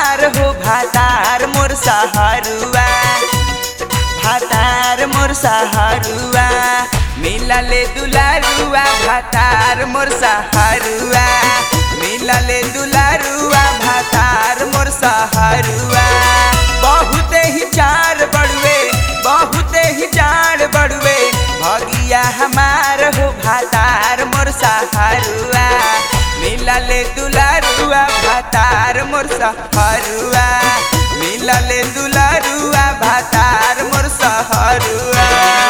हमार हो भातार मोर सहरुआ भातार मोर सहरुआ मिलले दुलारुआ भातार मोर सहरुआ मिलले दुलारुआ भातार मोर सहरुआ बहुते ही चार बड़ुए बहुते ही चार बड़ुए भगिया हमार हो भातार मोर सहरुआ मिलले दुलारुआ भातार मोर सहरुआ मिलले दुलारुआ भातार मोर सहरुआ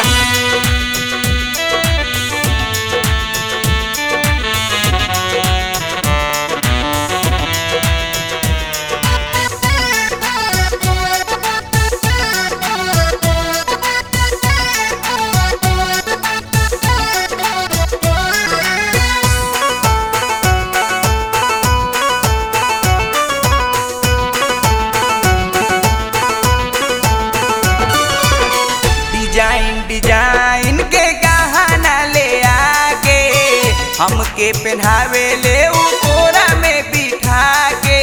डिजाइन डिजाइन के गहना ले आके हमके पहनावे ले उ कोरा में बिठा के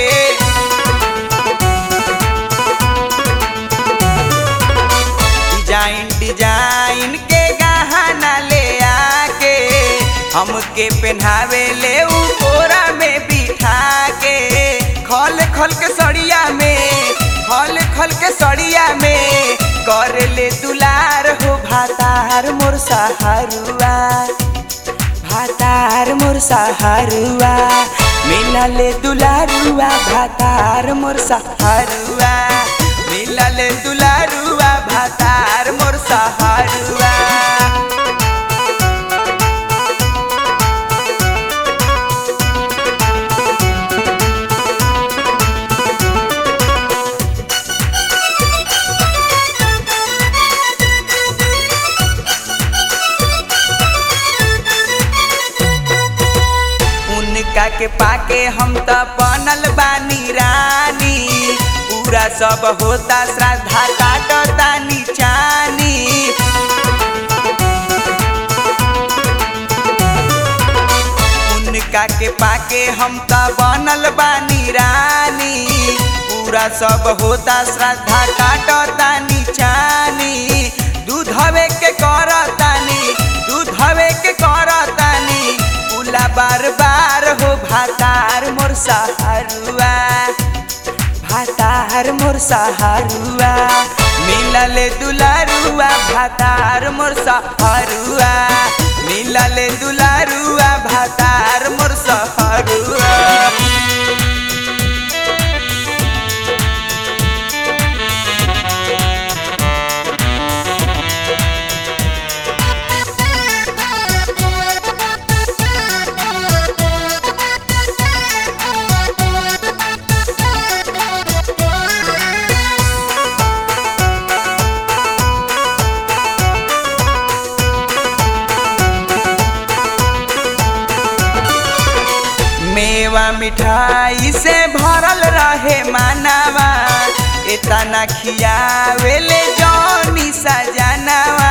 डिजाइन डिजाइन के गहना ले आके हमके पहनावे ले उ कोरा में बिठा के खल खल के सड़िया में खल खल के सड़िया में कर ले दुलार हो भातार मोर सहारुआ भातार मोर सहारुआ मिलले दुलारुआ भातार मोर सहारुआ मिलले दुलारुआ भातार मोर सहारुआ उनका के पाके हम त बनल बानी रानी पूरा सब होता श्रद्धा काटता निचानी उनका के पाके हम त बनल बानी रानी पूरा सब होता श्रद्धा काटता निचानी दूध हवे के करतानी दूध हवे के करतानी पुला बार बार हो भातार मोर सहारुआ भातार मोर सहारुआ मिलले दुलारुआ भातार मोर सहारुआ मिलले दुलारुआ भातार मोर सहारुआ मेवा मिठाई से भरल रहे मानवा इतना खियावेले जौनी सजनवा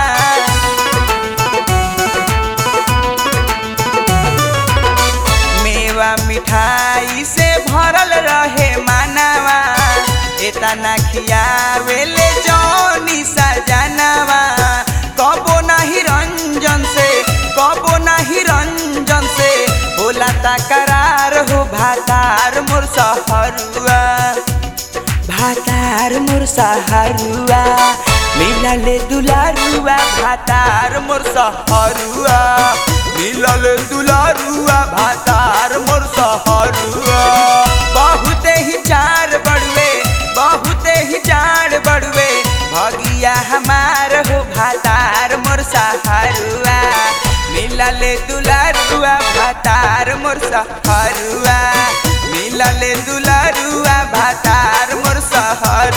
मेवा मिठाई से भरल रहे मानवा इतना खियावेले जौनी सजनवा कबो नहीं रंजन से कबो नहीं रंजन से होला तकरार हो भातार मोर सहरुआ भातार मोर सहरुआ मिलले दुलारुआ भातार मोर सहरुआ मिलले दुलारुआ भातार मोर सहरुआ बहुते ही चार बड़ुए बहुते ही चार बड़ुए भगिया हमार हो भातार मोर सहरुआ मिलले दुलारुआ भातार मोर सहरुआ मिलले दुलारुआ भातार मोर सहरुआ